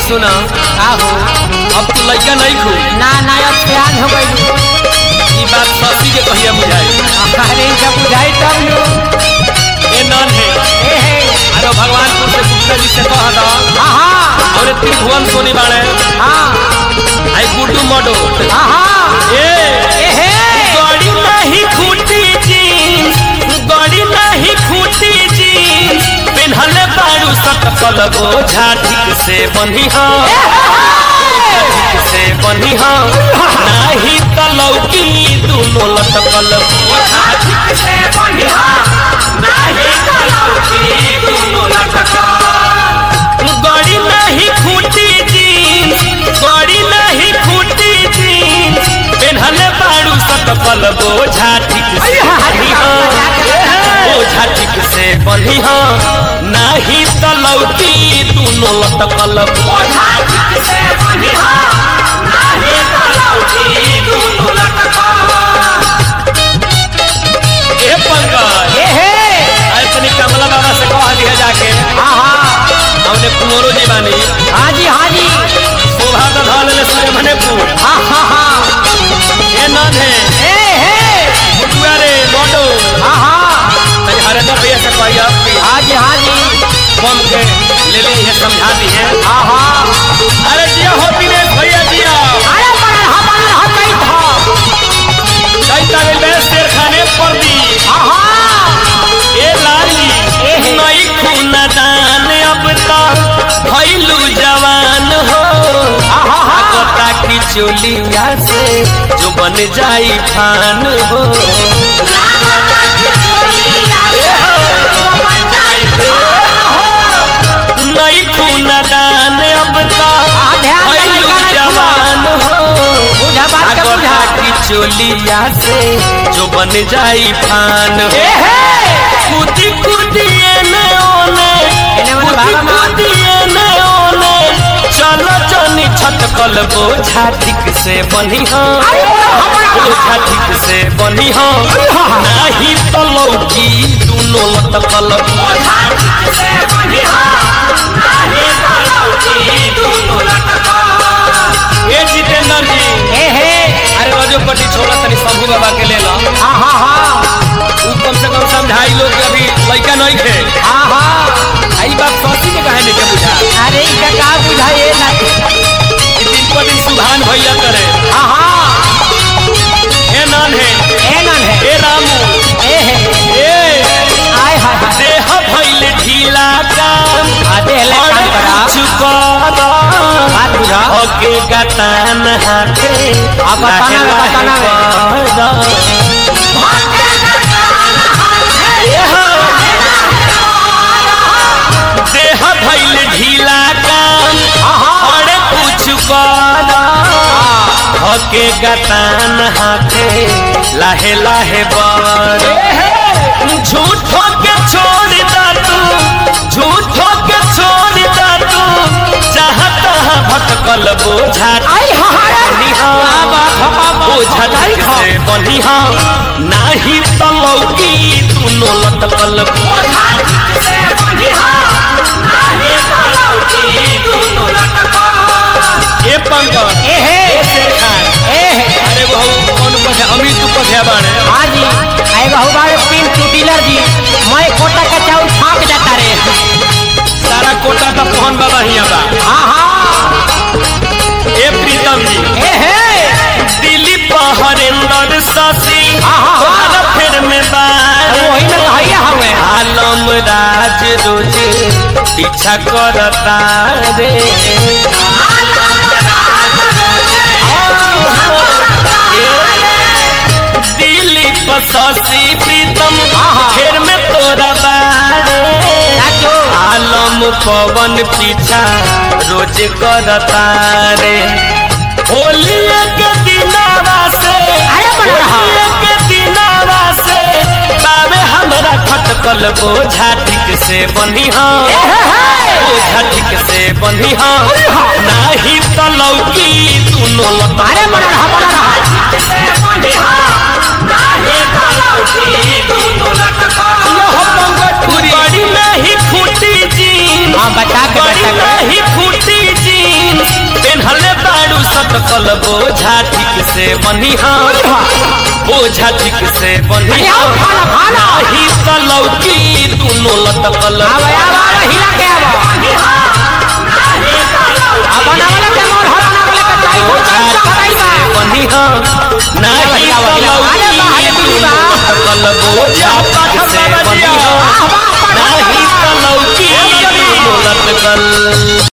सुना का हो अब तू लड़का नहीं खू ना ना अब प्यार हो गई ई बात शशि के कहिया बुझाई अरे जब बुझाई तब लो ए नन है ए हे अरे भगवानपुर से गुप्ता जी से कह दो हाँ हाँ और त्रिभुवन सोनी बाड़े हाँ आई गुड्डू मडो हाँ हाँ ए ए हे गड़ी नहीं खूटी जीन्स गड़ी नहीं खूटी जीन्स पिन्हले बारू सकल बोझा ठीक से बनी हो ठीक से बनी हो नाही तलौकी दुनो लटकल बोझा ठीक से बनी हो नाही तलौकी दुनो लटकल गड़ी नहीं खूटी जीन्स गड़ी नहीं खूटी जीन्स पेन्हले बारू सकल बोझा ठीक से बनी हो बोझा ठीक से बनी हो नाही तलौकी दुनो लटकल बोझा ठीक से बनी हो नाही तलौकी दुनो लटकल ए पंकज ए हे अरे तनी कमला बाबा से कह दिया जाके हाँ हाँ हमने कुंवरो जी बानी हाँ जी हाँ जी शोभा तो धल ले सूर्य मनेपुर हाँ हाँ हाँ ए नन है ए हे मुटुआ रे मोटो हाँ हाँ तनी हरेंद्र भैया से कही अब कि हाँ जी हाँ जी कम के ले ले ये समझा दी है हाँ हाँ अरे जिया हो दिनेश भैया जिया अरे बनल हा बनल हा कई था कई तारे में शेर खाने पर दी हाँ हाँ ए लाली ए हे। नई खूना दान अब तो भइलू जवान हो हाँ हाँ हाँ कोता की चोलिया से जो बन जाई फान हो नई खूना दान अब तो हाँ, ध्यान से भइलू गाना जवान हो बुझा बात का कोता बुझा की चोलिया से जो बन जाई फान हो ए हे कूदी कूदी एने ओने एने ओने कूदी भागा मार। कूदी एने ओने चलो जनी छटकल बोझा ठीक से बनी हो बोझा ठीक से बनी हो नहीं तो लौकी दोनों लटकल बोझा ठीक से बनी हो नहीं तो लौकी दोनों लटकल ए जितेंद्र जी ए हे अरे रजोपति छोड़ा तनी शंभू बाबा के ले लो हाँ हाँ हाँ उ कम से कम समझाई लोग कि अभी लड़का नहीं थे हाँ हाँ आई बात सौसी के कहे नहीं के बुझा अरे इनका का बुझाइए ना कि दिन पर दिन सुधान भैया करे हाँ हाँ ए नान है ए नन है ए रामू ए हे ए आय हाय हाय देह भइल ढीला काम आते हले और काम करा कुछ कर बात बुझा ओके गतान हाथे आप बताना वे, बताना वे। देह भइल ढीला काम हाँ हाँ और कुछ कर ओके गतान हाथे लाहे लाहे बर झूठो के छोड़ दा तू झूठो के छोड़ दा तू जहाँ तहाँ भटकल बोझा आई हाँ हाँ बनी हाँ बोझा ठीक से बनी हाँ नाही तो लौकी दोनों लटकल बोझा ठीक से बनी हाँ नाही तो लौकी दोनों लटकल ए पंकज ए हे ए शेर खान ए हे अरे बहु कौन पथे अमित पथे बाड़े हाँ जी आए बहु बारे पिन टू डीलर जी मैं कोटा का चाउल फाँक जाता रे सारा कोटा का पहन बाबा हिया बा हाँ हाँ ए प्रीतम जी ए हे दिलीप हरेंद्र शशि हाँ, हाँ, हाँ। तोहरा फेर में बार अरे वही में कहिया हमें आलम राज रोज पीछा करता रे दिलीप शशि प्रीतम हाँ, हाँ। फेर में तोरा बारे चाचू आलम पवन पीछा रोज करता रे होली के दिनावा से अरे बन रहा। होली के दिनावा से बाबे हमरा खटकल बोझा ठीक से बनी हाँ ए हे हे बोझा ठीक से बनी हाँ नाही तो लौकी दोनों लता अरे बन रहा बन रहा बड़ी नहीं फूटी जी हाँ बता के बड़ी बता के नहीं फूटी जी बोझा ठीक से बनिहा बोझा ठीक से बनिहा भाला, भाला। नाही त लौकी दुनो लटकल आवा आवा आवा हिला के आवा अपन आवला के मोर हरा ना वाला के चाई को बोझा चाई ठीक बा से बनिहा नाही आवा, त आवा, आवा, लौकी आवा, दुनो लटकल बोझा ठीक से बनिहा वाह वाह नाही त लौकी दुनो लटकल